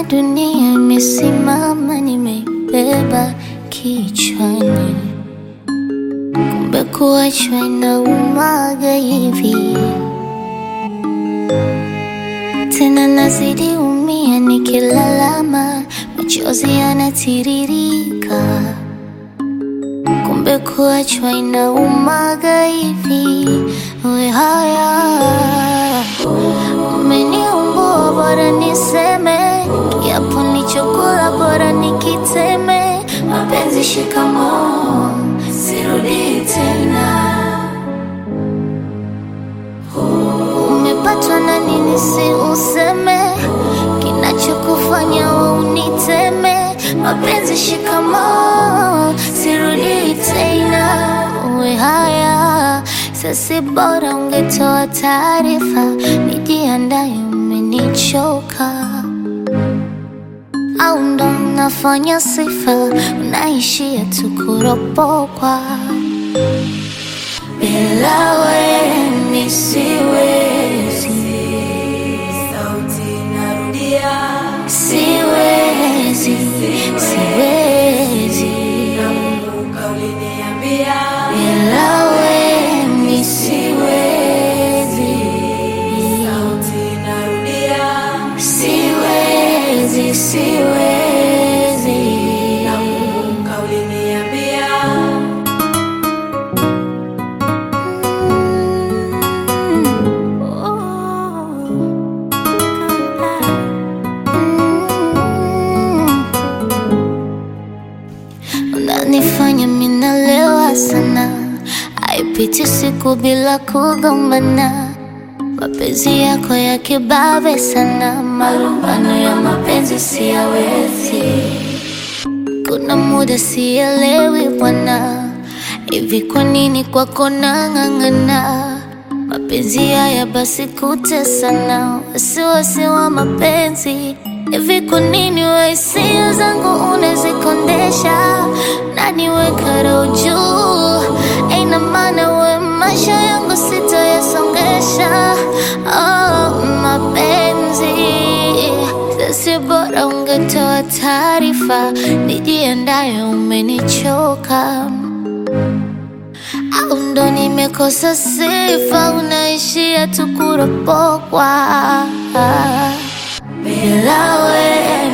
dunia imesimama, nimeibeba kichwani, kumbe kuachwa inaumaga hivi. Tena nazidi umia nikilalama, machozi yanatiririka, kumbe kuachwa inaumaga hivi. We haya umeniumbua, bora niseme kiapo nichokula, bora nikiteme. Mapenzi shikamoo, sirudi tena. Umepatwa na nini? Si useme kinachokufanya we uniteme. Mapenzi shikamoo, sirudi tena. Uwe haya sasi, bora ungetoa taarifa, nijiandaye, umenichoka au ndo unafanya sifa, unaishia tu kuropokwa. Bila wewe mi siwezi, Sauti narudia, siwezi, siwezi. nakumbuka uliniambia, Bila wewe mi siwezi, sauti narudia, siwezi, siwezi. nakumbuka uliniambia, Unanifanya minalewa sana, haipiti siku bila kugombana. Mapenzi yako ya kibabe sana, malumbano ya mapenzi siyawezi. Kuna muda sielewi bwana, hivi kwa nini kwako nang'ang'ana? Mapenzi haya basi kutesana, wasiwasi wa mapenzi hivi kwa nini we hisia zangu unazikondesha na niweka roho juu? Aina maana we maisha yangu sitayasongesha. Oh, mapenzi sasi, bora ungetoa taarifa, nijiandaye, umenichoka au ndo nimekosa sifa, unaishia tu kuropokwa. Bila wewe